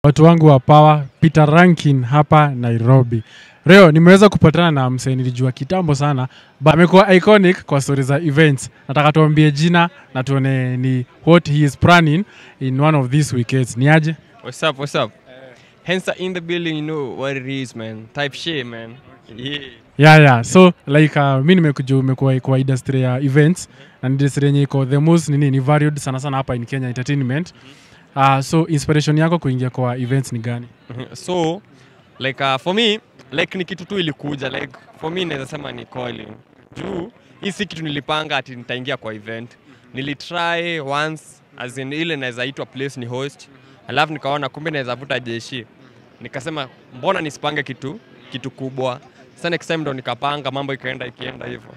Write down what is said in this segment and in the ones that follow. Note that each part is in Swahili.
watu wangu wa Power, Peter Rankin hapa Nairobi. Leo nimeweza kupatana na msee nilijua kitambo sana, but amekuwa iconic kwa story za events. Nataka tuambie jina na tuone ni what he is planning in one of these weekends. Ni aje? What's up? What's up? Hence in the building, you know what it is, man. Type shit, man. Yeah. Yeah, yeah. So like uh, mi nimekuja umekuwa kwa industry ya events na ni industry yenye iko the most nini ni varied sana sana hapa in Kenya entertainment. Uh, so inspiration yako kuingia kwa events ni gani? Mhm. so like uh, for me like ni kitu tu ilikuja like for me naweza sema ni calling juu hii si kitu nilipanga ati nitaingia kwa event nilitry once as in ile naweza itwa place ni host alafu nikaona kumbe naweza vuta jeshi nikasema mbona nisipange kitu kitu kubwa sasa next time ndo nikapanga mambo ikaenda ikienda hivyo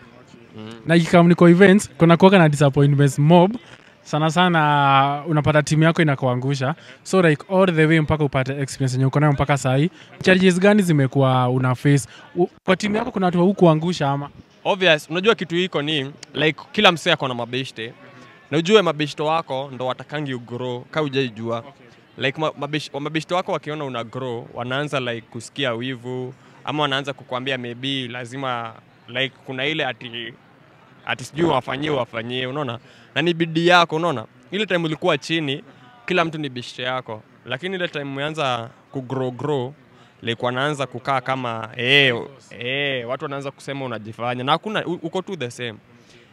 na ikikam niko events kuna kuwaga na disappointments mob sana sana unapata timu yako inakuangusha so like all the way mpaka upate experience yenye uko nayo mpaka sahii challenges gani zimekuwa una face U, kwa timu yako kuna watu haukuangusha ama obvious unajua kitu hiko ni like kila msee ako na mabeshte na ujue mabeshto wako ndo watakangi ugrow ka ujaijua like ma- mabesh- wa- mabeshto wako wakiona una grow wanaanza like kusikia wivu ama wanaanza kukwambia maybe lazima like kuna ile ati ati sijui wafanyie wafanyie unaona na ni bidii yako unaona ile time ulikuwa chini kila mtu ni beshte yako lakini ile time umeanza kugrow grow like wanaanza kukaa kama eh eh watu wanaanza kusema unajifanya na hakuna u- uko tu the same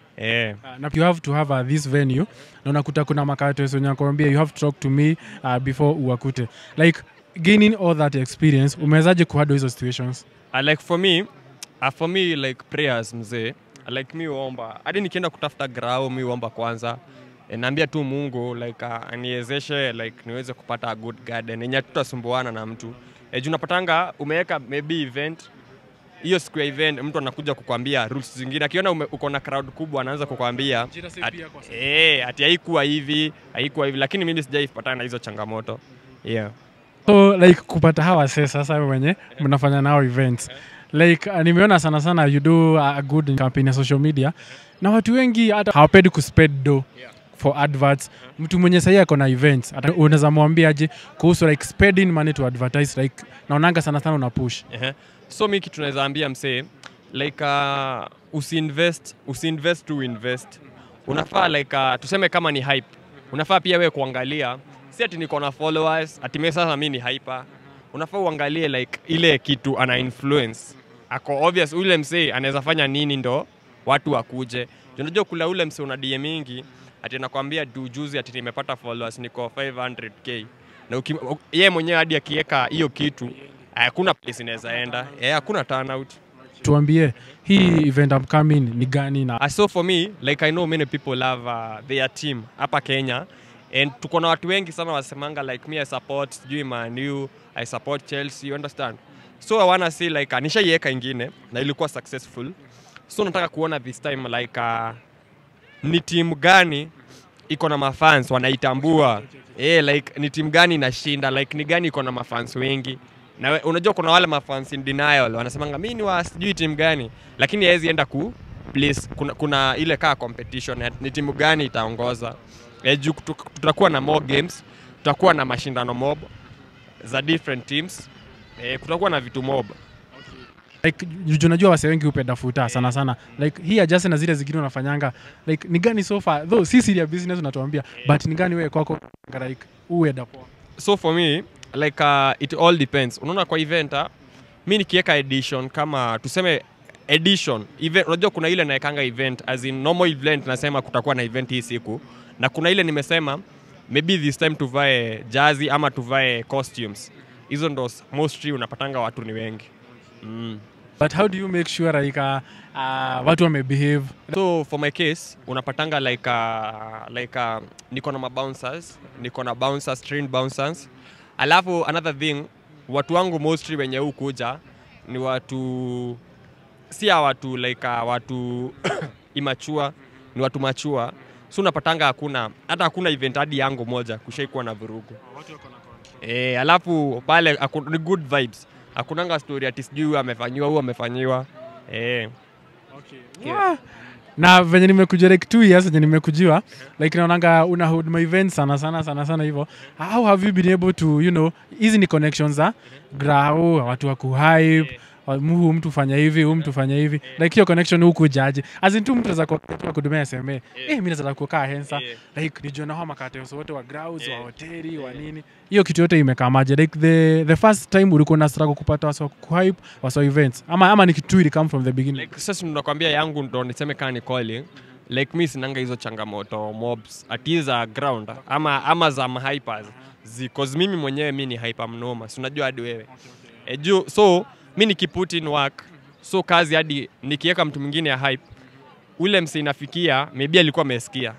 eh Uh, na you have to have uh, this venue na unakuta kuna makaratasi wenye nakwambia you have to talk to me uh, before uwakute like gaining all that experience umewezaje kuhandle hizo situations uh, like for me uh, for me like prayers mzee like mi uomba hadi nikienda kutafuta grau mi uomba kwanza e, naambia tu mungu like uh, aniwezeshe like niweze kupata a good garden yenye tutasumbuana na mtu e, juu napatanga umeweka maybe event hiyo siku ya event mtu anakuja kukwambia rules zingine akiona ume- uko na crowd kubwa anaanza kukwambia ati, eh, ati haikuwa hivi haikuwa hivi lakini mimi sijaipatana na hizo changamoto yeah. so like kupata hawa se sasa wenye mnafanya nao events like uh, nimeona sana sana you do a good campaign ya social media na watu wengi hata hawapendi kuspend do for adverts mtu mwenye sahii ako na events hata unaweza mwambia aje kuhusu like spending money to advertise like naonanga sana sana una push Ehe. so mi kitu naweza ambia msee like uh, usiinvest usiinvest to invest unafaa like uh, tuseme kama ni hype unafaa pia wewe kuangalia si ati niko na followers ati mimi sasa mi ni hyper unafaa uangalie like ile kitu ana influence ako obvious ule msee anaweza fanya nini ndo watu wakuje Juu unajua kula ule msee una DM mingi ati anakwambia du juzi ati nimepata followers niko 500k na uki- u- yeye mwenyewe hadi akiweka hiyo kitu hakuna place inaweza enda eh, hakuna turnout tuambie hii event upcoming ni gani na Uh, so for me like i know many people love uh, their team hapa kenya and tuko na watu wengi sana wasemanga like me i support sijui manu i support chelsea you understand so i wanna see like uh, nishaiweka ingine na ilikuwa successful so nataka kuona this time like uh, ni timu gani iko na mafans wanaitambua eh like ni timu gani inashinda like ni gani iko na mafans wengi na we- unajua kuna wale mafans in denial wanasemanga mi ni wa sijui timu gani lakini hawezi enda ku place kuna, kuna ile kaa competition ya ni timu gani itaongoza eh, juu kutu- tutakuwa na more games tutakuwa na mashindano mob za different teams eh, kutakuwa na vitu mob like ju- ju- najua wase wengi hupenda futa sana sana like hii ajase na zile zingine unafanyanga like ni gani so far though si siri ya business unatuambia but ni gani wewe kwako like uenda poa so for me like uh, it all depends unaona kwa event uh, mi nikiweka edition kama tuseme edition event unajua kuna ile naekanga event as in normal event nasema kutakuwa na event hii siku na kuna ile nimesema maybe this time tuvae jazi ama tuvae costumes hizo ndo s- mostly unapatanga watu ni wengi mm. but how do you make sure like uh, uh, watu wamebehave so for my case unapatanga like uh, like uh, niko na mabouncers niko na bouncers trained bouncers alafu another thing watu wangu mostly wenye huu kuja ni watu si ya watu like uh, watu imachua ni watu machua so unapatanga hakuna hata hakuna event hadi yangu moja kushaikuwa na vurugu e, alafu pale haku- ni good vibes hakunanga story ati sijui huyu amefanyiwa huu amefanyiwa e. Ah, na venye nimekuja like two years venye nimekujiwa like naonanga una hold my events sana sana sana sana hivyo how have you been able to you know hizi ni connections za grau watu wa kuhype wa- mu- huyu mtu fanya hivi huyu mtu fanya hivi like hiyo connection huku jaji azin tu mtu za kudumia sma eh mimi naweza kukaa hensa Yeah. like nijue na hao makateos wote wa grounds wa hoteli wa nini hiyo kitu yote imekamaje like the the first time ulikuwa na struggle kupata wasa kuhype wasa events ama ama ni kitu ili come from the beginning like sasa tunakwambia yangu ndo niseme kaa ni calling like mi sinanga hizo changamoto mobs ati za ground ama, ama za mahypers zicause mimi mwenyewe mi ni hyper mnoma si unajua hadi wewe e, juu so mi nikiput in work so kazi hadi nikiweka mtu mwingine ya hype ule msi inafikia maybe alikuwa amesikia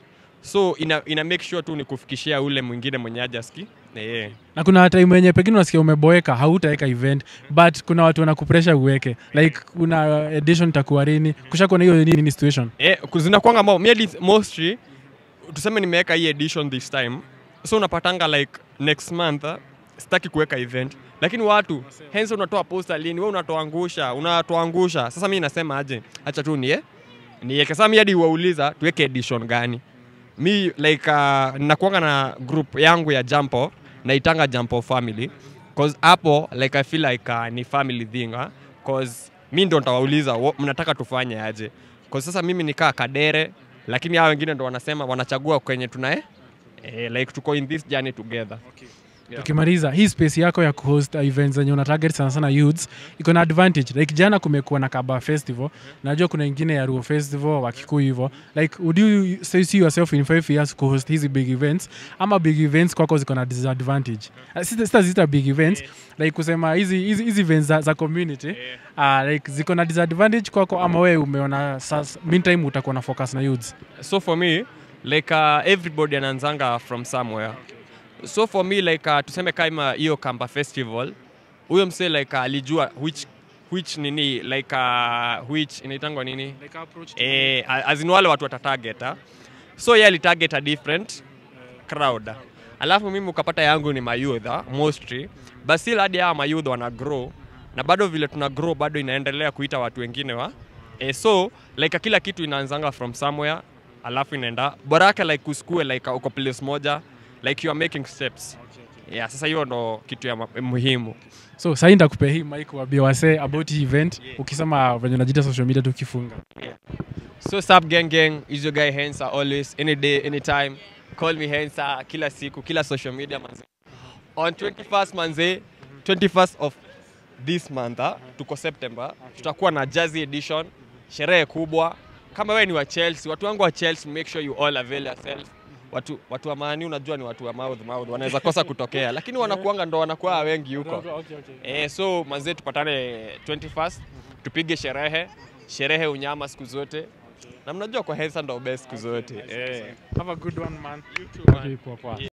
so ina, ina make sure tu nikufikishia ule mwingine mwenye ajaski yeah. na kuna time wenye pengine unasikia umeboeka hautaweka event but kuna watu wanakupresha uweke like kuna edition itakuwa lini kushakuwa na hiyo nini situation Eh, zinakwanga mo, mi mostly tuseme nimeweka hii edition this time so unapatanga like next month ah, sitaki kuweka event lakini watu hensa unatoa posta lini we unatoangusha unatoangusha sasa mi nasema aje hacha tu nie niweke sasa mi hadi wauliza tuweke edition gani mi like uh, nakuanga na group yangu ya jampo naitanga jampo family cause hapo like i feel like uh, ni family thing uh, cause mi ndo ntawauliza "Wo- mnataka tufanye aje cause sasa mimi nikaa kadere lakini hao wengine ndo wanasema wanachagua kwenye tunae eh, like tuko in this journey together Yeah. tukimaliza hii space yako ya kuhost events zenye una target sana sana youths iko na advantage like jana kumekuwa na kaba festival najua kuna ingine ya ruo festival wakikuyu hivyo like would you say see yourself in five years kuhost hizi big events ama big events kwako ziko na disadvantage uh, sita, sita zita big events like kusema hizi hizi hizi events za, za community uh, like ziko na disadvantage kwako ama wewe umeona sasa meantime utakuwa na focus na youths so for me like uh, everybody anaanzanga from somewhere so for me like uh, tuseme kama hiyo kamba festival huyo msee like uh, alijua which which nini like uh, which inaitangwa nini like approach eh, as in wale watu watatarget ah. so ye alitarget a different crowd alafu mimi ukapata yangu ni mayouth ah, mostly but still hadi hawa mayouth wana grow na bado vile tuna grow bado inaendelea kuita watu wengine wa eh, so like kila kitu inaanzanga from somewhere alafu inaenda bora yake like usikue like uko place moja like you are making steps yeah, sasa hiyo ndo kitu ya ma- muhimu so sahii ndakupea hii mike wabia wase about hii event ukisema venye unajita social media tukifunga So sub gang gang is your guy Hensa always any day anytime call me Hensa kila siku kila social media manze. On 21st manze 21st of this month ah, tuko September tutakuwa na Jazzy edition sherehe kubwa kama wewe ni wa Chelsea watu wangu wa Chelsea make sure you all avail yourself watu watu wa maani unajua ni watu wa mouth mouth wanaweza kosa kutokea lakini wanakuanga ndo wanakuwa wengi huko Eh, so manze tupatane 21st tupige sherehe sherehe unyama siku zote na mnajua kwa Hensa ndo best siku zote eh. have a good one man You too, man. Okay, poa, poa.